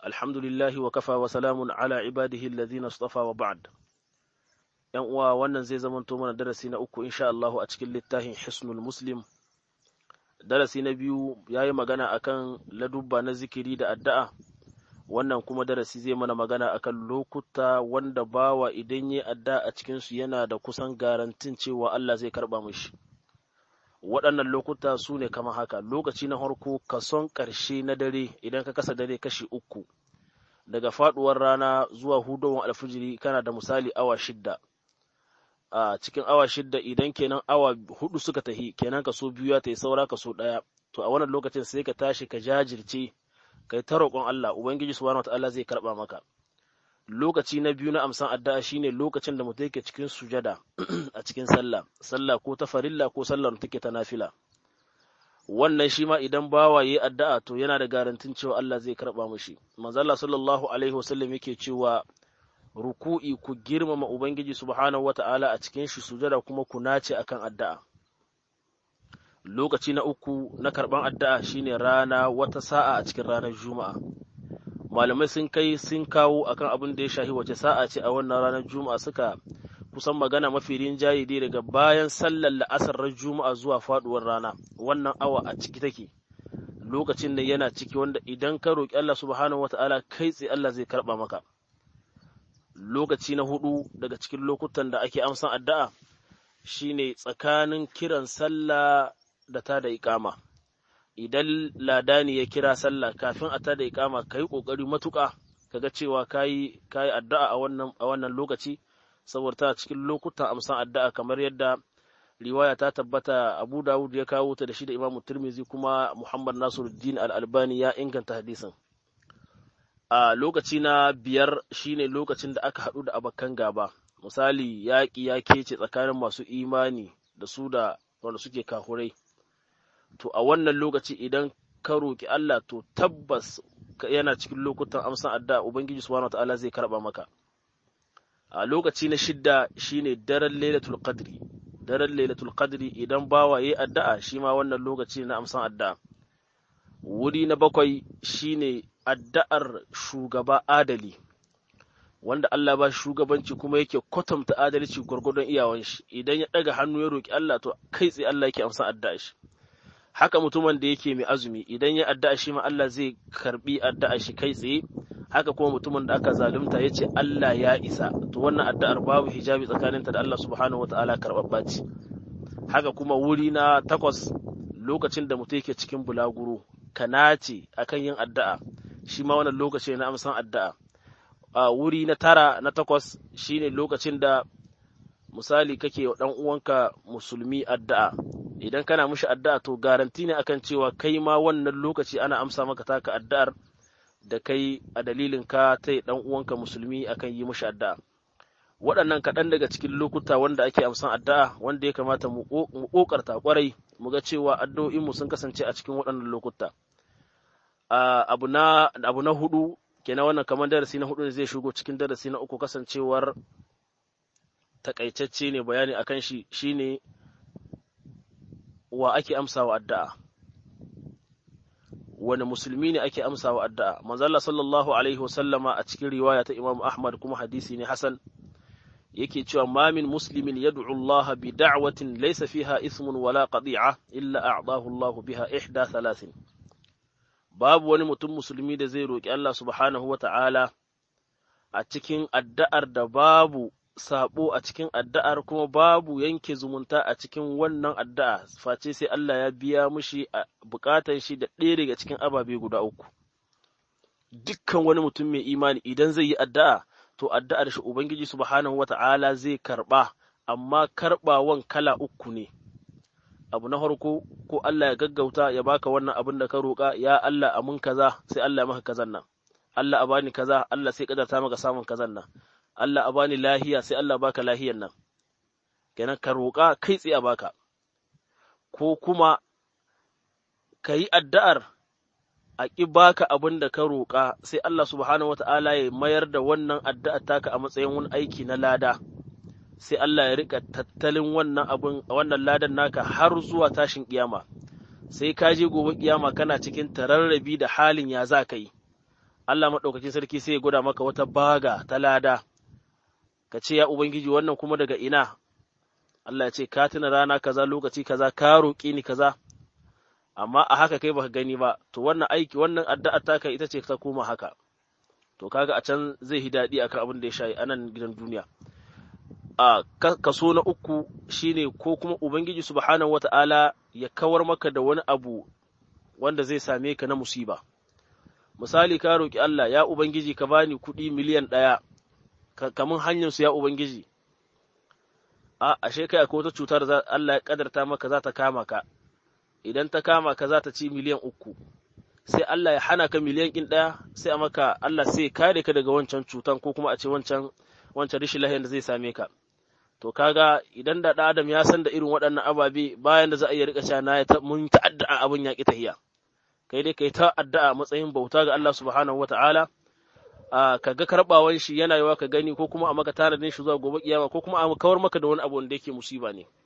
alhamdulillahi wa kafa wa salamun ala ibadihi alladhina istafa wa ba'd yan uwa wannan zai zamanto mana darasi na uku insha Allah a cikin littafin Hisnul Muslim darasi na biyu yayi magana akan ladubba na zikiri da addu'a wannan kuma darasi zai mana magana akan lokuta wanda bawa idan yi addu'a a cikin su yana da kusan garantin cewa Allah zai karba mishi waɗannan lokuta su ne kamar haka lokaci na farko kason ƙarshe na dare idan ka kasa dare kashi uku daga faɗuwar rana zuwa hudowar alfijiri kana da misali awa shidda a cikin awa shidda idan kenan awa hudu suka tahi kenan kaso biyu ya tayi saura kaso ɗaya to a wannan lokacin sai ka tashi ka jajirce kai ta roƙon Allah ubangiji subhanahu wataala zai karɓa maka lokaci na biyu na amsan addu'a shine lokacin da mutum yake cikin sujada a cikin sallah sallah ko ta farilla ko sallar take ta nafila wannan shi ma idan bawa yayi addu'a to yana da garantin cewa Allah zai karba mishi manzo Allah sallallahu alaihi wasallam yake cewa ruku'i ku girmama ubangiji subhanahu wata'ala a cikin shi sujada kuma ku nace akan addu'a lokaci na uku na karban addu'a shine rana wata sa'a a cikin ranar juma'a malamai sun kai sun kawo akan abin da ya shahi wace sa'a ce a wannan ranar juma'a suka kusan magana mafi rinjaye dai daga bayan sallar la'asar ran juma'a zuwa faduwar rana wannan awa a ciki take lokacin da yana ciki wanda idan ka roki Allah subhanahu wata'ala kai tsaye Allah zai karba maka lokaci na hudu daga cikin lokutan da ake amsan addu'a shine tsakanin kiran sallah da ta da iqama idan ladani ya kira sallah kafin a tada ikama ka yi ƙoƙari matuƙa kaga cewa ka yi addu'a a wannan a wannan lokaci saboda ta cikin lokutan amsan addu'a kamar yadda riwaya ta tabbata Abu Dawud ya kawo ta da shi da Imam Tirmidhi kuma Muhammad Nasiruddin Al-Albani ya inganta hadisin a lokaci na biyar shine lokacin da aka haɗu da abakan gaba misali yaƙi ya kece tsakanin masu imani da su da wanda suke kahurai to a wannan lokaci idan ka roƙi Allah to tabbas yana cikin lokutan amsan addu'a Ubangiji subhanahu wataala zai karba maka a lokaci na shidda shine daren Lailatul Qadri daren Lailatul Qadri idan bawa yayi addu'a shi ma wannan lokaci na amsan addu'a wuri na bakwai shine addu'ar shugaba adali wanda Allah ba shugabanci kuma yake kwatanta adalci gwargwadon iyawan shi idan ya daga hannu ya roƙi Allah to kai tsaye Allah yake amsan addu'a shi haka mutumin da yake mai azumi idan ya addu'a shi ma Allah zai karbi addu'a shi kai tsaye haka kuma mutumin da aka zalunta ya ce Allah ya isa to wannan addu'ar babu hijabi tsakaninta da Allah subhanahu wata'ala karɓaɓɓa ce haka kuma wuri na takwas lokacin da mutum yake cikin bulaguro ka nace akan yin addu'a shi ma wannan lokaci na amsan addu'a a wuri na tara na takwas shine lokacin da misali kake wa ɗan uwanka musulmi addu'a idan kana mushi addu'a to garanti ne akan cewa kai ma wannan lokaci ana amsa maka taka addu'ar da kai a dalilin ka ta dan uwanka musulmi akan yi mushi addu'a waɗannan kaɗan daga cikin lokuta wanda ake amsan addu'a wanda ya kamata mu ƙoƙarta ƙwarai mu ga cewa addu'o'inmu sun kasance a cikin waɗannan lokuta abu na abu na hudu kenan wannan kamar darasi na hudu ne zai shigo cikin darasi na uku kasancewar takaitacce ne bayani akan shi shine wa ake amsawa addu'a wani musulmi ne ake amsawa addu'a manzo Allah sallallahu alaihi wasallama a cikin riwaya ta Imam Ahmad kuma hadisi ne hasan yake cewa ma min muslimin yad'u Allah bi da'watin laysa fiha ismun wala qadi'a illa a'dahu Allah biha ihda thalathin babu wani mutum musulmi da zai roki Allah subhanahu wa ta'ala a cikin addu'ar da babu sabo a cikin addu'ar kuma babu yanke zumunta a cikin wannan addu'a face sai Allah ya biya mushi a bukatar shi da ɗaya daga cikin ababe guda uku. Dukkan wani mutum mai imani idan zai yi addu'a, to addu'ar shi Ubangiji subhanahu wa ta'ala zai karɓa, amma karɓawan kala uku ne. Abu na farko, ko Allah ya gaggauta ya baka wannan abin da ka roƙa, ya Allah amin kaza, sai Allah ya maka kazan nan. Allah a bani kaza, Allah sai ƙadarta maka samun kazan nan. Allah a bani lahiya sai Allah baka lahiyan nan, kenan ka roƙa kai tsaye a baka, ko kuma ka yi addu'ar a ƙi baka abin da ka roƙa sai Allah subhanahu wa ta'ala ya mayar da wannan addu'ar taka a matsayin wani aiki na lada, sai Allah ya riƙa tattalin wannan abin wannan ladan naka har zuwa tashin ƙiyama, sai ka je gobe ƙiyama kana cikin tararrabi da halin ya za ka yi. Allah maɗaukakin sarki sai ya gwada maka wata baga ta lada ka ce ya ubangiji wannan kuma daga ina Allah ya ce ka tuna rana kaza lokaci kaza ka roƙi ni kaza amma a haka kai baka gani ba to wannan aiki wannan addu'a taka ita ce ta koma haka to kaga a can zai yi daɗi akan abin da ya shayi anan gidan duniya a kaso na uku shine ko kuma ubangiji subhanahu wata'ala ya kawar maka da wani abu wanda zai same ka na musiba misali ka roƙi Allah ya ubangiji ka bani kuɗi miliyan ɗaya kamun hanyar su ya ubangiji a ashe kai akwai wata cutar da Allah ya kadarta maka za ta kama ka idan ta kama ka za ta ci miliyan uku sai Allah ya hana ka miliyan ɗin ɗaya sai a maka Allah sai kare ka daga wancan cutan ko kuma a ce wancan wancan rashin lahiyar da zai same ka to kaga idan da ɗan adam ya san da irin waɗannan ababe bayan da za a iya rika cewa na mun ta addu'a abin ya ki tahiya kai dai kai ta addu'a matsayin bauta ga Allah subhanahu wata'ala ka ga karɓawan shi yana yawa ka gani ko kuma a maka tanadin shi zuwa gobe kiyama ko kuma a kawar maka da wani abu wanda yake musiba ne